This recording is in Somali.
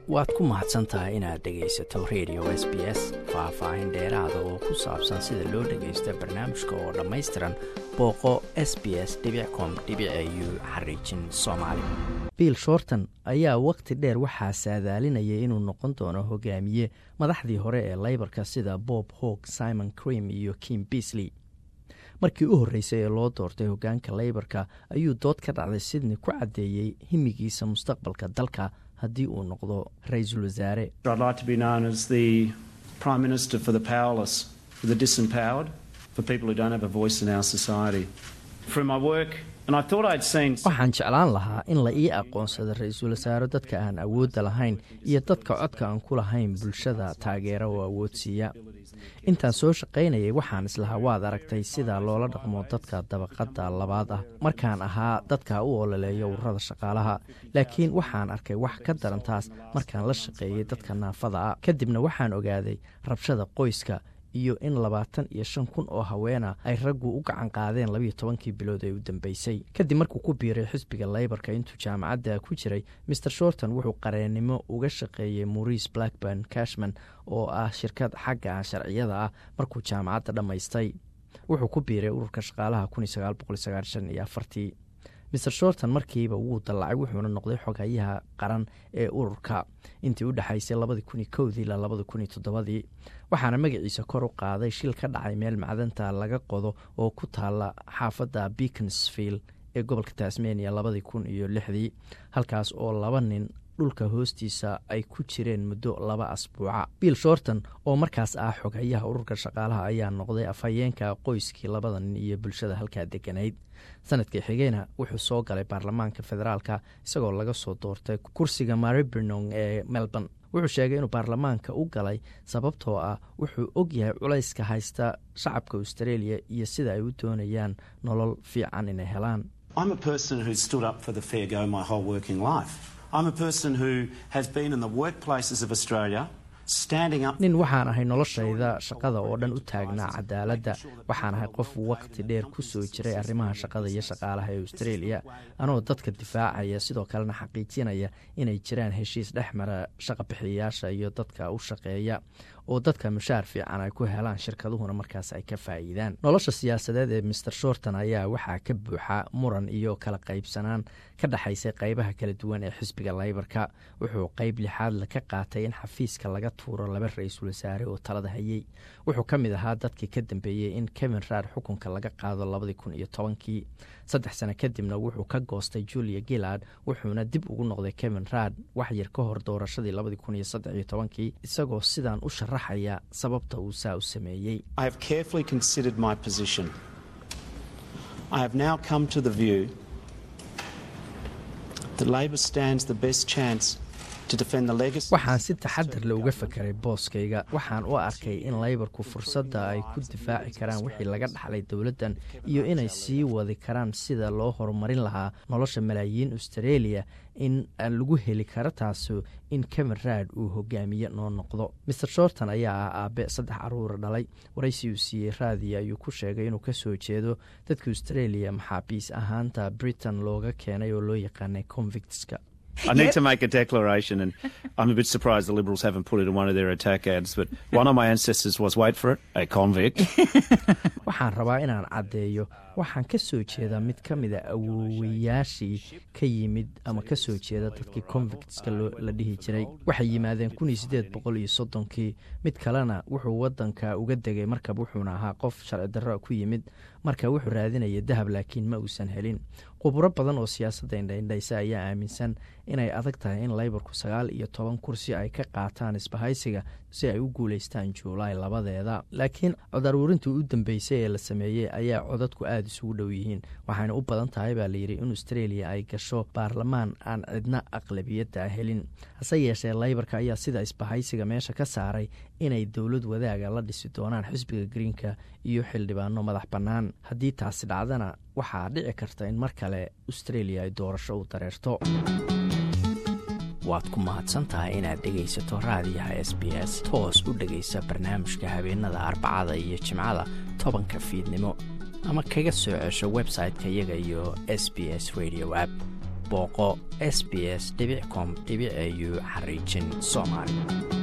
waad ku mahadsan tahay inaad dhegaysato radio s b s faah-faahin dheeraada oo ku saabsan sida loo dhagaysto barnaamijka oo dhammaystiran booqo s b s com u xariijin soomaali bill shorton ayaa wakhti dheer waxaa saadaalinayay inuu noqon doono hogaamiye madaxdii hore ee leybarka sida bob hog simon cream iyo kim beasley markii u horreysay ee loo doortay hogaanka leybarka ayuu dood ka dhacday sydney ku caddeeyey himigiisa mustaqbalka dalka haddii uu noqdo ra-iisul wasaare waxaan jeclaan lahaa in la ii aqoonsado ra-iisul wasaaro dadka aan awoodda lahayn iyo dadka codka aan ku lahayn bulshada taageera oo awoodsiiya intaan soo shaqaynayay waxaan islahaa waad aragtay sida loola dhaqmo dadka dabaqadda labaad ah markaan ahaa dadka u ololeeyo ururada shaqaalaha laakiin waxaan arkay wax ka daran taas markaan la shaqeeyey dadka naafada ah kadibna waxaan ogaaday rabshada qoyska iyo in labaatan iyo shan kun oo haweena ay raggu u gacan qaadeen labiiyo tobankii bilood ee u dambeysay kadib markuu ku biiray xisbiga leybarka intuu jaamacadda ku jiray maer shorton wuxuu qareennimo uga shaqeeyey maurice blackburn cashman oo ah shirkad xagga sharciyada ah markuu jaamacadda dhammaystay wuxuu ku biiray ururka shaqaalaha iyo afartii maer shorton markiiba wuu dallacay wuxuuna noqday xogayaha qaran ee ururka intii u dhexaysay labadii kun iyo kowdii ilaa labadi kun iyo toddobadii waxaana magaciisa kor u qaaday shil ka dhacay meel macdanta laga qodo oo ku taala xaafadda beaconsvill ee gobolka tasmania labadii kun iyo lixdii halkaas oo laba nin dhulka hoostiisa ay ku jireen muddo laba asbuuca bill shorton oo markaas ah xogayaha ururka shaqaalaha ayaa noqday afhayeenka qoyskii labada nin iyo bulshada halkaa deganayd sanadkii xigeyna wuxuu soo galay baarlamaanka federaalka isagoo laga soo doortay kursiga maribernong ee melbourne wuxuu sheegay inuu baarlamaanka u galay sababtoo ah wuxuu og yahay culayska haysta shacabka australia iyo sida ay u doonayaan nolol fiican inay helaan nin waxaan ahay noloshayda shaqada oo dhan u taagnaa cadaaladda waxaan ahay qof waqti dheer ku soo jiray arrimaha shaqada iyo shaqaalaha ee australia anoo dadka difaacaya sidoo kalena xaqiijinaya inay jiraan heshiis dhex mara shaqabixiyayaasha iyo dadka u shaqeeya oo dadka mushaar fiican ay ku helaan shirkaduhuna markaas ay ka faa'iidaan nolosha siyaasadeed ee maer shorton ayaa waxaa ka buuxa muran iyo kala qaybsanaan ka dhexaysay qaybaha kala duwan ee xisbiga leybarka wuxuu qayb lixaadle ka qaatay in xafiiska laga tuuro laba ra-iisul wasaare oo talada hayey wuxuu ka mid ahaa dadkii ka dambeeyey in kevin raad xukunka laga qaado labadii kun iyo tobankii saddex sano kadibna wuxuu ka goostay julia gillard wuxuuna dib ugu noqday kevin raad wax yar ka hor doorashadii labadii kun iyo saddex iyo tobankii isagoo sidaan u sharaxaya sababta uu saa u sameeyey waxaan si taxadar le uga fakeray booskayga waxaan u arkay in leybarku fursadda ay ku difaaci karaan wixii laga dhaxlay dowladdan iyo inay sii wadi karaan sida loo horumarin lahaa nolosha malaayiin australia in lagu heli karo taasu in kevin raad uu hogaamiye noo noqdo maer shorton ayaa ah aabe saddex caruura dhalay waraysi uu siiyey raadiya ayuu ku sheegay inuu ka soo jeedo dadka australia maxaabiis ahaanta britain looga keenay oo loo yaqaanay convictska I need to make a declaration, and I'm a bit surprised the Liberals haven't put it in one of their attack ads. But one of my ancestors was, wait for it, a convict. waxaan rabaa inaan caddeeyo waxaan ka soo jeedaa mid ka mida awoowayaashii ka yimid ama ka soo jeeda dadkii convictska la dhihi jiray waxay yimaadeen kun iyo siddeed boqol iyo soddonkii mid kalena wuxuu waddanka uga degay markab wuxuuna ahaa qof sharci darro ku yimid marka wuxuu raadinaya dahab laakiin ma uusan helin khuburo badan oo siyaasadda indhaindhaysa ayaa aaminsan inay adag tahay in leybarku sagaal iyo toban kursi ay ka qaataan isbahaysiga si ay u guulaystaan juulaay labadeeda laakiin cod aruurintii u dambeysay ee la sameeyey ayaa codadku aada isugu dhow yihiin waxayna u badan tahay baa layidhi in australia ay gasho baarlamaan aan cidna aqlabiyadda helin hase yeeshee leybarka ayaa sida isbahaysiga meesha ka saaray inay dowlad wadaaga la dhisi doonaan xisbiga greenka iyo xildhibaano madax bannaan haddii taasi dhacdana waxaa dhici karta in mar kale australia ay doorasho u dareerto waad ku mahadsantahay inaad dhegaysato raadiyaha s b s toos u dhegaysa barnaamijka habeenada arbacada iyo jimcada tobanka fiidnimo ama kaga soo cesho website-ka iyaga iyo s b s radio app booqo s b s com au xariijin soomaali